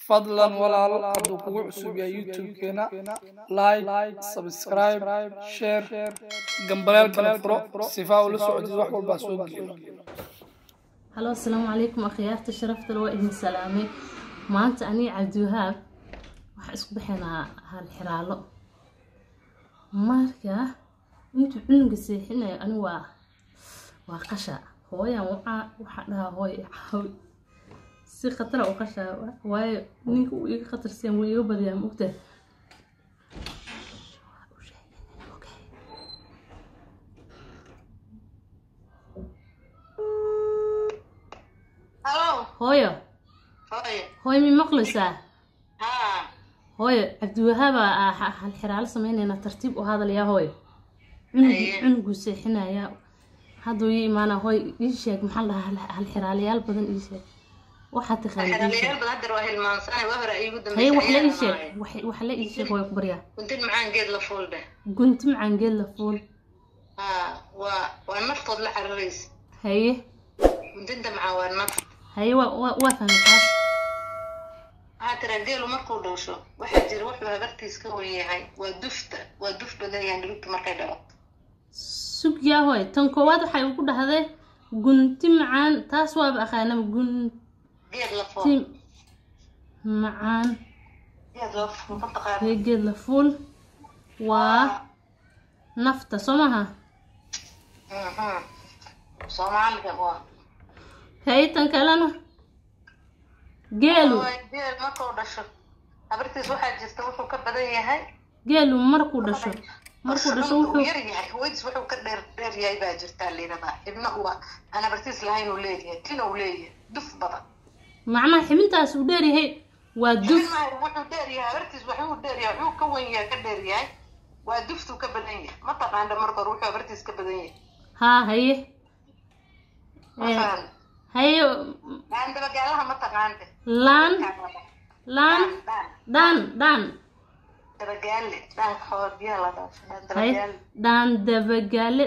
fadlan walaal hadduu kugu cusub yahay youtube-keena like subscribe share gambaleelkana furo sifaa ula socdid wax walbaa soo geliyo halo asalaamu calaykum akhyaarta sharafta waa idin salaamay maanta anii cabdiwahaab waxaa isku baxaynaa hal xiraalo marka intuu cunuga seexinayo ani waa waa qasha hooyan waxaa waxaa dhahaa hooy caawi si khatara u qashaa waayo ninka uu iga khatarsiyan wuu iga badiyaa maogta Halo. hooyo Hooy. hooyo mi maqlaysaa Haa. hooyo cabdiwahaaba ah hal xiraalo sameynayna tartiib u hadalayaa hooyo cunug Aye. cunuguu seexinayaa hadduu ii imaana hooy ii sheeg maxaa la dhahaa hal- hal xiraalayaal badan ii sheeg waxaa taqaana ii sheeg Xiralayaal badan hadda waa hilmaansanay waa hore iigu haye dambeysay. wax la ii sheeg wax- wax la ii sheeg hooyo ku baryaa Kuntin macaan geed la fuul dheh. gunti macaan geed la fuul Haa. Waa waa naftood la cararaysa. haye Kuntinta macaan waa naf. haye waa waa waa fahmay taas Waxaa tira geelu markuu dhowsho waxaa jira wuxuu habartiis ka wen yahay waa dufta waa duf badan yahay dhulka markay dhalo. sug yaa hooy tan koowaad waxay ugu dhahday gunti macaan taas waaba aqaanaba gunti Geed la fuul. macaan Geed la fuul ma taqaan. haye geed la fuul waa nafta soo maha Mhm. Soomaaliga waa. haye tan kalena geelu Waa geel markuu dhasho habartiis waxaa jirta wuxuu ka badan yahay geelu markuu dhasho markuu dhasho wuxuu wuxuu yar yahay hooyadiis wuxuu ka dheer dheer yahay baa jirtaa liinadaa ibna uwa aan habartiis lahayn uu leeyahay tina uu leeyahay duf badan macnaha xibintaas uu dheeryahay waa duf Ilmaha wuxuu dheer yahay habartiis wuxuu dheer yahay wuxuu ka wen yahay ka dheer yahay waa duftuu ka badan yahay ma taqaanda marka hore wuxuu habartiis ka badan yahay haa haye ma Eh, fahan haye aan dabagaalaha ma taqaante laan laan dhaan dhaan dhaan dabagaale dhaanka xoor biyaha la dhaafo dhaan haye dabagaale dhaan dabagaale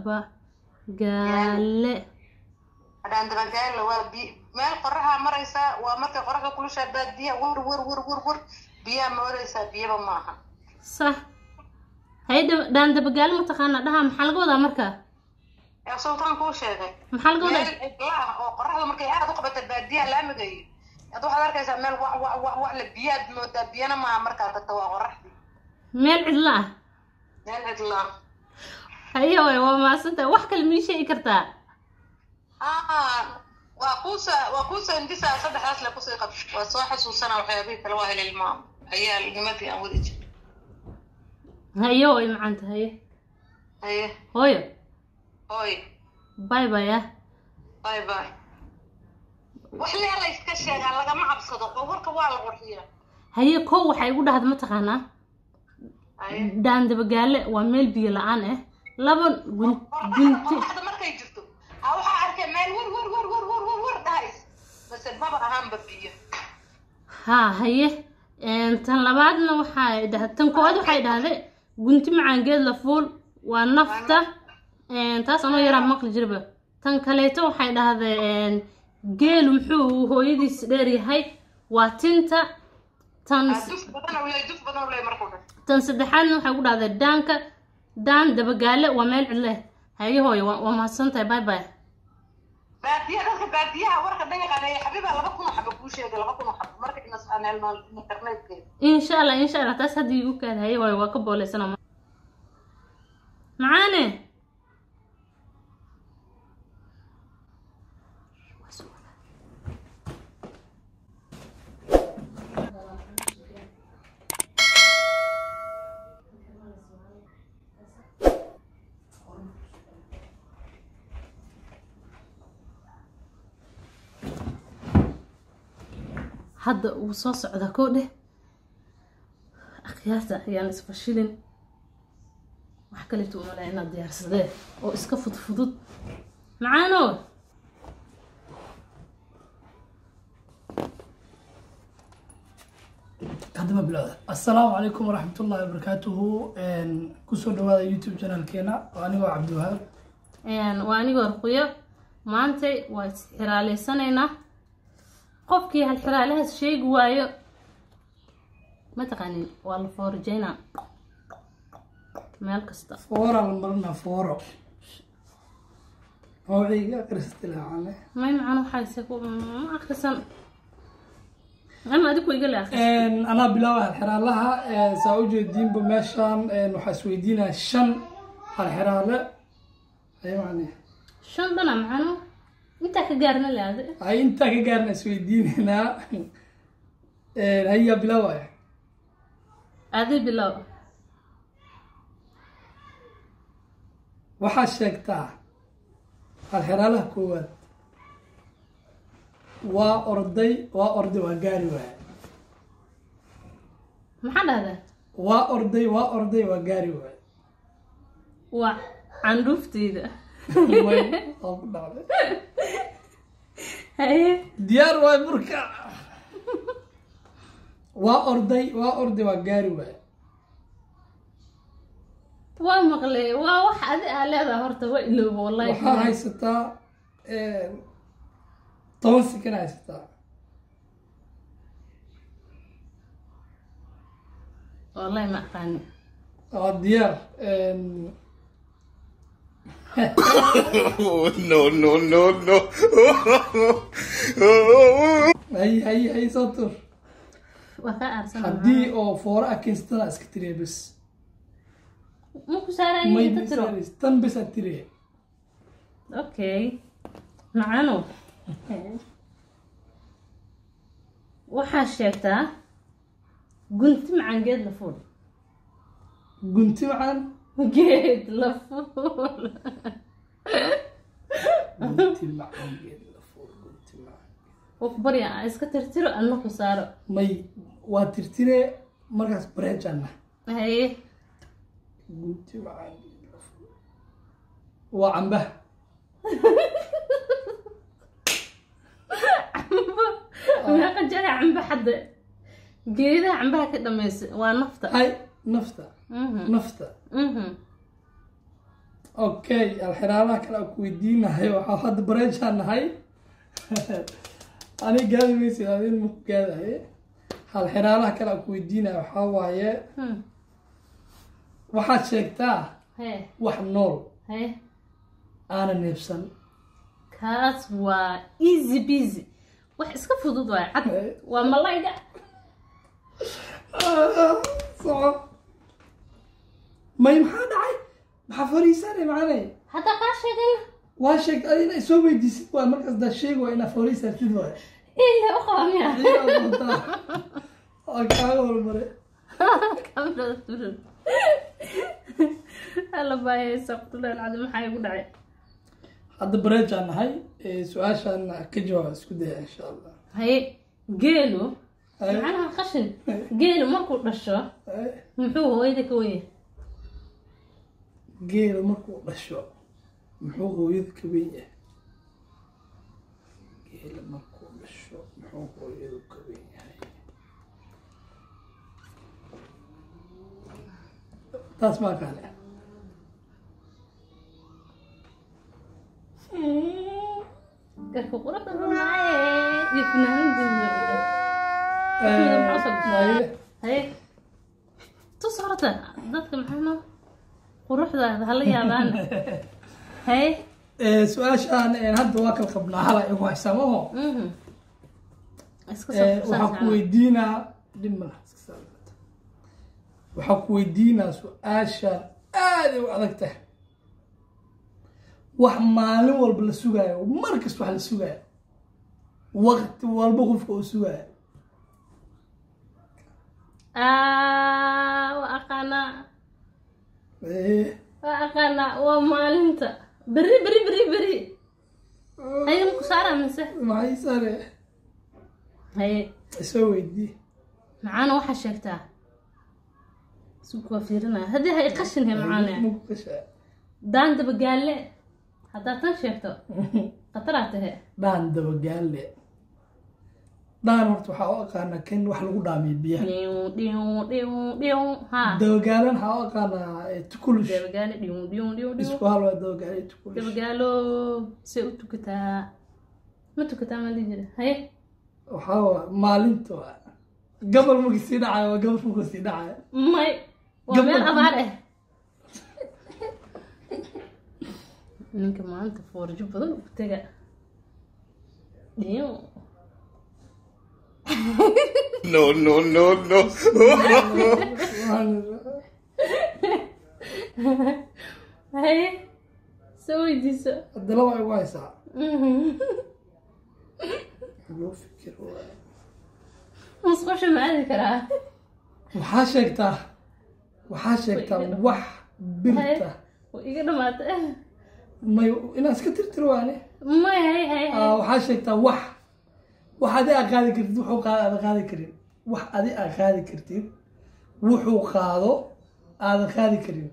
dabagaale dhaan dabagaale waa bi meel qoraxaa maraysaa waa markay qoraxda kulushaa baad biyaha wur wur wur wur wur biyaha moodaysaa biyaba maaha sax haye dab- dhaan dabagaale mataqaana dhaha maxaa laga wadaa marka ee sultaan kuu sheegay maxaa laga meel wadaa cidla ah oo qoraxda markay aad u qabata baadiyaha laamiga iyo ad waxaad arkaysaa meel wa wa wa wa le biyaad moodaa biyana maaha markaa tagta waa qoraxdii meel cidla ah meel cidla haye waay waa mahadsantahay wax kale mii sheegi kartaa ah waa kuusa waa kuusa indisaa saddexdaas le kusii qab waa soo xasuusana waxyaabihii kale waa helilmaam ayaa nimadii aan wadi jir haye way macaanta haye haye hooyo hooy bye bye ah bye bye wax lee la iska sheegaa lagama cabsado oo warka waa la qurxiyaa haye kow waxay igu dhahda mataqaanaa haye dhaan dabagaale waa meel biyo la-aan ah laba gun- gunti qoraxda markay jirto a waxaa arkay meel wer wer wer wer wer wer wer dhahays base maba ahaanba biyo haa haye een, tan labaadna waxay dhahda tan koowaad waxay dhahday gunti macaan geed la fuul waa nafta een, taas anoo yaraa maqli jirba tan kaleeto waxay dhahday een, geelu muxuu hooyadiis dheer yahay waa tinta tan Ah, duf badan u leey duf badan u leey markuu dhasho tan saddexaadna waxay ku dhahday dhaanka dhaan dabagaale waa meel cidle haye hooyo waa waa mahadsantahay bye bye baadiya dadka baadiyaha warka dhan yaqaaneeya xabiibaa laba kun oo xaba kuu sheegay laba kun oo xaba marka inas aan helno internetkeeda insha allah insha allah taas haddii igu kaad haye hooyo waa ka booleysana macaane hadda uu soo socdaa koo dheh akhyaarta ayaan isfashilin wax kaleeto umalaa inaad diyaarsadee oo iska fudfudud macaano haddaba bilowda assalaamu calaykum waraxmat ullahi wabarakaatuhu kusoo dhawaada youtube channelkeena oo anigoo cabdiwahaab Een, waa anigoo ruqyo maanta waa is xiraaleysanaynaa qofkii hal xiraalahaas sheegi waayo ma taqaanin waa la foorjeynaa meel kasta foora la marinaa fooro mawciga akrista laacane may macana waxaase ku ma akrisan ama adigu iga le akris anaa bilaaba halxiraalaha saa u jeediinba meeshaan waxaa isweydiinaya shan halxiraale ay macne shan dhana macano intaa ka gaarna le adi ay intaa ka gaarna isweydiinaynaa hayaa bilaabaya adi bilow waxaad sheegtaa halxiraalaha koowaad waa orday waa orday waa gaari waaya maxaa dhahdaa waa orday waa orday waa gaari waaya waa candhuufteyda way waa ku dhacday haye diyaar waay marka waa orday waa orday waa gaari waaya waa maqlay waa wax adi aa leedaha horta waa ilooba wallahi waxaa haysataa toban sekan haysataa wallahi ma aqaani waa diyaar Oh, no, no, no, no. hay hay hay soo tur waa kaa aarsan haddii oo foora a keensatana iska tiriya bes ma ku saaraya may inta tiro bisaaris tan bes aad tiriya okay macano waxaa sheegtaa gunti macaan geed la fuul gunti macaan geed la fuul gunti macaan geed la fuul gunti macaan waa ku barya aan iska tirtiro adna ku saaro may waa tirtire markaas bareejana haye gunti macaan geed la fuul waa cambaha cambo meeqa jara cambo xadda geedaha cambaha ka dhamaysa waa nafta hay nafta Mhm, nafta mhm. okay alxiraalaha kale aan ku weydiinahay waxaa hadda bareejaan nahay ani gaadi maysid adin maku gaadahay halxiraalaha kale aan ku weydiinaya waxaa waaye Hmm. waxaad sheegtaa hee wax nool hee aana neebsan kaas waa easy busy wax iska fudud waay cad Hey. waa malayga soco may maxaa dhacay maxaa fariisanay macane haddaa kaa sheegayna waa sheeg adina isoo weydiisid waa markaas daa sheeg waa inaa fariisatid waay ile u qaba miya waa kaaga hormare kamirada turan alla baayaysa qutulaal cadi maxaa igu dhacay hadda bareejaan nahay su-aashaan ka jawaab isku daya insha allah haye geelu Haye. macnaha qashin geelu markuu dhasho Eh, muxuu hooyada ka wenya geela markuu dhasho muxuu hooyada ka weyn yahay geela markuu dhasho muxuu hooyadu ka weyn yahay taas maa kaale garka quruxda runaaye iyo finaanadiisa Haye. haye tus horta dadka maxaa quruxdaada hala yaabaan haye Eh, su-aashaan eh, hadda waa kala qabnaa hala igu haysamaho mhm. iska Eh, soo waxaa ku weydiinaa dhib malaha iska saarata. waxaa ku weydiinaa su-aashaan aaday u adag tahay wax maalin walba la sugaayo mar kasta wax la sugaayo waqti walba qofka uu sugaayo Ah, waa aqaanaa Eh, waa aqaanaa waa maalinta beri beri beri beri haye maku saaraa mise maxay sare haye isoo weydii macaana waxaa sheegtaa suuq waa fiirinaya haddii hay qashin he macaane Maku qashaa. daan dabagaalle haddaad tan sheegto khataraa tahe dhaan dabagaale dhaan horta waxaa u aqaanaa kan wax lagu dhaamiyo biyaha dhiw dhiw dhiw dhiw ha dabagaalan waxaa u aqaanaa eh, tukulush dabagaale dhiw dhiw dhiw dhiw isku hal waa dabagaale iyo tukulush dabagaalo see u tukataa ma tukataa ma dhihi jira haye waxaa waa maalinta waa gabal markii sii dhacayo waa gabal markuu sii dhacayo may waa Gabdho- meel abaar ah ninka maanta foorjo badan u tega dhiyo No, no, no, no. haye soo weydiiso haddana waa igu haysaa Mhm. loo fikir waaye. musqusha ma aadi karaa waxaa sheegtaa waxaa sheegtaa wax birta waa iga dhamaatay may inaad iska tirtiro waane may hay hay hay Ah, waxaa sheegtaa wax wax adi aa qaadi kartid wuxuu qaado aadan qaadi karin wax adi aa qaadi kartid wuxuu qaado aadan qaadi karin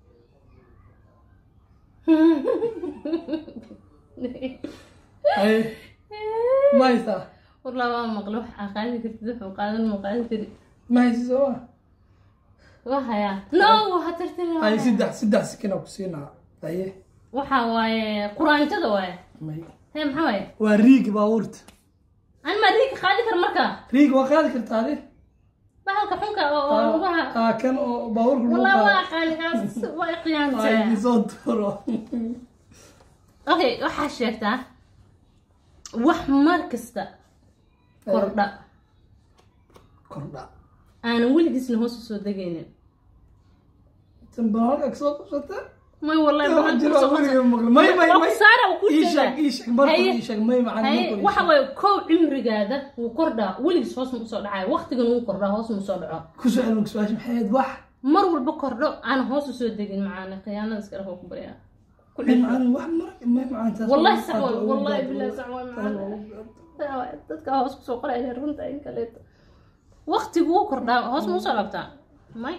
ay ma haysaa wallah waa maqlo wax aa qaadi kartid wuxuu qaadan ma qaadi kari ma haysi soo ma waa hayaa no waxa tirtiri ay saddex saddex sikina ku siinaa aye waxa waaye quraanjada waaye may hee maxaa waaye waa riig baabuurta an ma riika qaadi kar marka riig waa qaadi kartaa adi bahalka xunka oo oo lugaha Ah, kan oo baabuurka lagu wallah waa qaado aqaani kaas waa ay iqiyaantay soo tuuro okay waxaa sheegtaa wax mar kasta kordha kordha aanan weligiisna hoos usoo degaynin tan baa halka kasoo qabsata may wallahi Waxa bahalka jiro kusoo weligeed qabsan. maqlo. May, may, Waa may. ku saara uu ku ii sheegaa. sheeg ii sheeg marka Haye. ii sheeg may macalin haye marka ii waxa sheeg. waaye kow cimrigaada wuu kordhaa weligiis hoos ma usoo dhacayo waqtigan wuu kordhaa hoos ma usoo dhaco ku soo celin su-aasha maxay ahayd wax mar walba kordho aan hoos usoo degin macaana khiyaanada iska dhafo ku baryaa ku may dhifo macalin wax mar may macalin taas Wallahi waa- sax waay, waa- wallahi waa- billahi sax waay, waa- macalin. waa- Taa waay, dadka hoos kusoo qoraya runta in kaleeto waqtigu wuu kordhaa hoos ma usoo dhabtaa may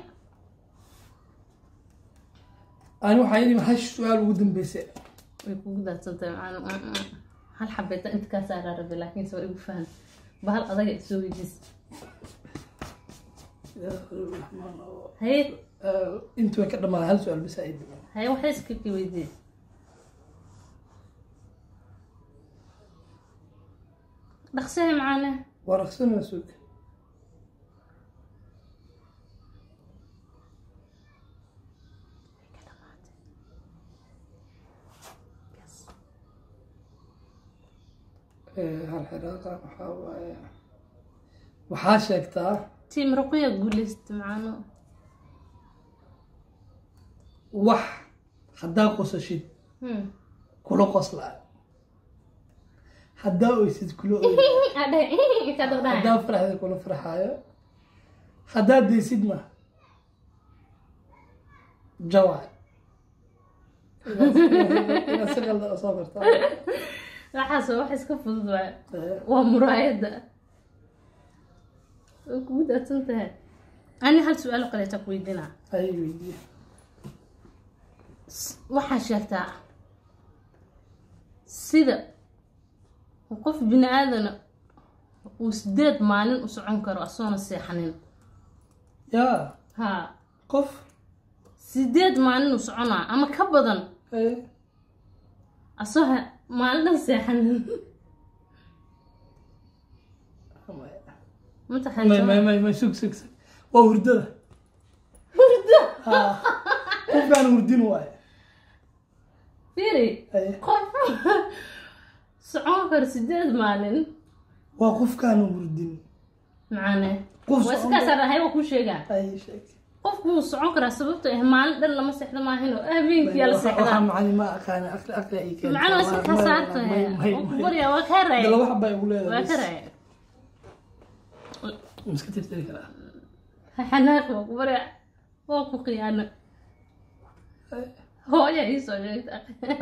ani waxaa yidhi hash su-aal ugu dambeysay way kugu daadsantahay macalin Mm, mm. hal xabeeta inta kaa saaraa rabe laakiinse waa igu fahan bahal adaga isoo weydiis haye intu way ka dhamaaday hal su-aal bas ay dhiman haye waxay iska ka weydiis dhaqsahe macalin waa raqsanaa suug hal xiraaqa waxaa waaye waxaa sheegtaa tiim ruqya guuleysta macano wax haddaa qosashid Hmm. kula qoslaa haddaa oysid kula oy Adhe, inta dad dhahay. haddaa farxda kula farxaayo haddaa daysidna jawac inaad si qalda u soo bartaa waxaas waa wax iska fudud waay waa muraayada way kugu daadsan tahay ani hal su-aal oo kaleeta ku weydiinaa ay weydiye waxaa sheegtaa sida qof bini aadana uu sideed maalin u socon karo asoona seexanin yaa ha qof sideed maalin u soconaa ama ka badan eh, asoo ha- maalin dhan seexanin may mataqaanaa may may may sug sug sug waa hurdada hurdo ha qofkaan hurdin waaye fiiri Eh, qof socon karo sideed maalin waa qofkaan hurdin macane Qof waa socon iskaas arahay waa kuu sheegaa ay sheeg qofku wuu socon karaa sababto ah maalin dhan lama seexdo maahinoo habeenkiyaa la waxaa seexdaa macalin ma aqaana aqli aqli ay keentay. macana waa iska May- khasaarta may- may- may- barya waa kaa raaya Dala wax baa igu leedahay waa bas. ka raaya Ma iska tirtiri karaa xanaaq waa ku barya waa ku khiyaano hooya iisoo sheegta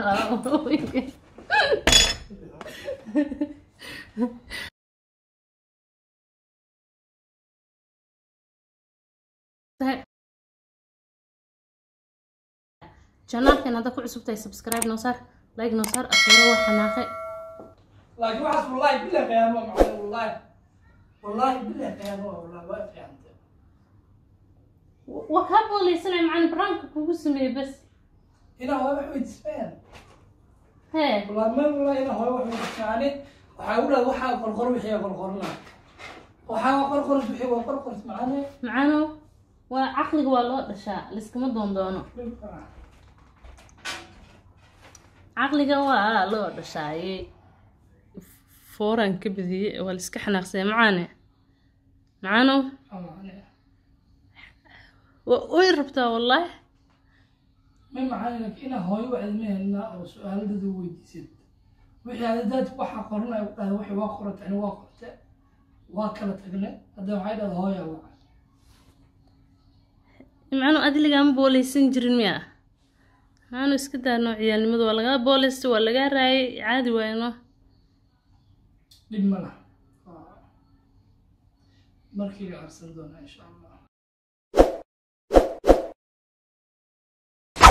janaalkan hadda ku cusub tahay subscribe noo saar like noo saar akhiro waa xanaaqe laakiin waxaas wallaahi billahi qiyaamo waa macalin wallaahi wallaahi billahi qiyaamo waa wallaahi waa fiicantay waa kaa booleysanaya macalin baraanka kugu sameeyey bas inaa hooyo wax weydiismayaan hee wallaahi meel wallaahi inaa hooyo wax weydiismayaan waxaa u dhaad waxaa qorqor wixii qorqorna waxaa qorqoris wixii waa qorqoris macaane macaano waa caqliga waa loo dhashaa liskama doondoono caqliga waa loo dhashaaye fooraan ka badiyey waa liska xanaaqsaya macaane macaano wa- way rabtaa wallaahi may macaane laakiin inaa hooyo wacdamaheena oo su-aaladada weydiisad wixii adadaad waxaa qoranaya u dhahda waxay waa qorata ani waa qorte waa kala tagne hadda waxay dhahda hooyaa waca macaano adiligaama booleysan jirin miya macaano iska daa noo ciyaalnimada waa lagaa booleystay waa lagaa raayay caadi waayno dhib ma laha markii la arsan doonaa insha allah